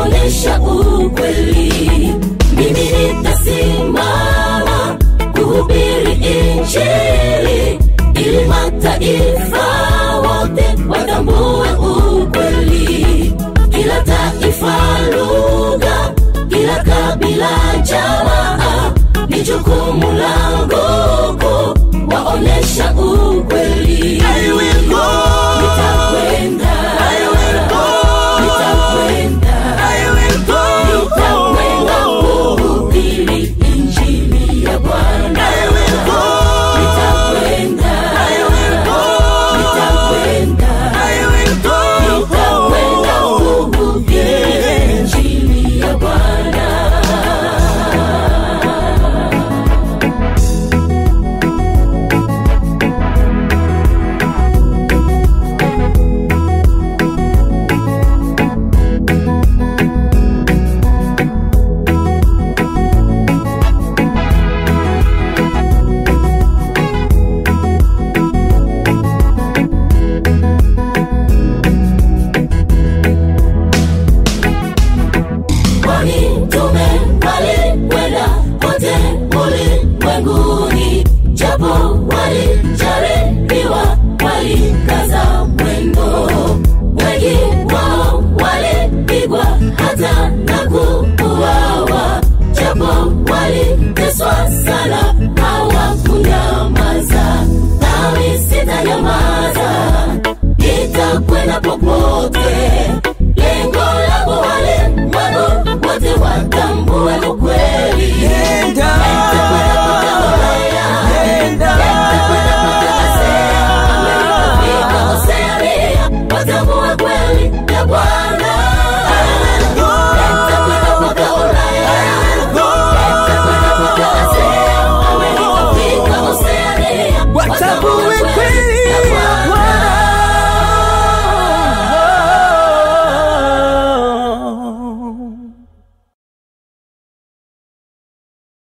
waonesha ukweli. Mimi nitasimama kuhubiri Injili ili mataifa wote watambue ukweli. Kila taifa, lugha, kila kabila, jamaa, ni jukumu langu kuwaonesha ukweli. I will go. Nitakwenda, nitakwenda, I will go. nitakwenda kuhubiri Injili ya Bwana. I will go. Nitakwenda, I will go. nitakwenda, I will go. nitakwenda kuhubiri Injili ya Bwana. kwani mtume walikwenda kote ulimwenguni, japo walijaribiwa, walikaza mwendo. Wengi wao walipigwa hata na kuuawa, japo waliteswa sana, hawakunyamaza. Nami sitanyamaza, nitakwenda popote. Lengo langu walimwengu wote watambue ukweli. Nenda. Nitakwenda mpaka Ulaya, Nenda. nitakwenda mpaka Asia, Amerika, Afrika, Oceania, watambue kweli ya Bwana. Nitakwenda mpaka Ulaya, nitakwenda mpaka Asia, Amerika, Afrika, Oceania, watambue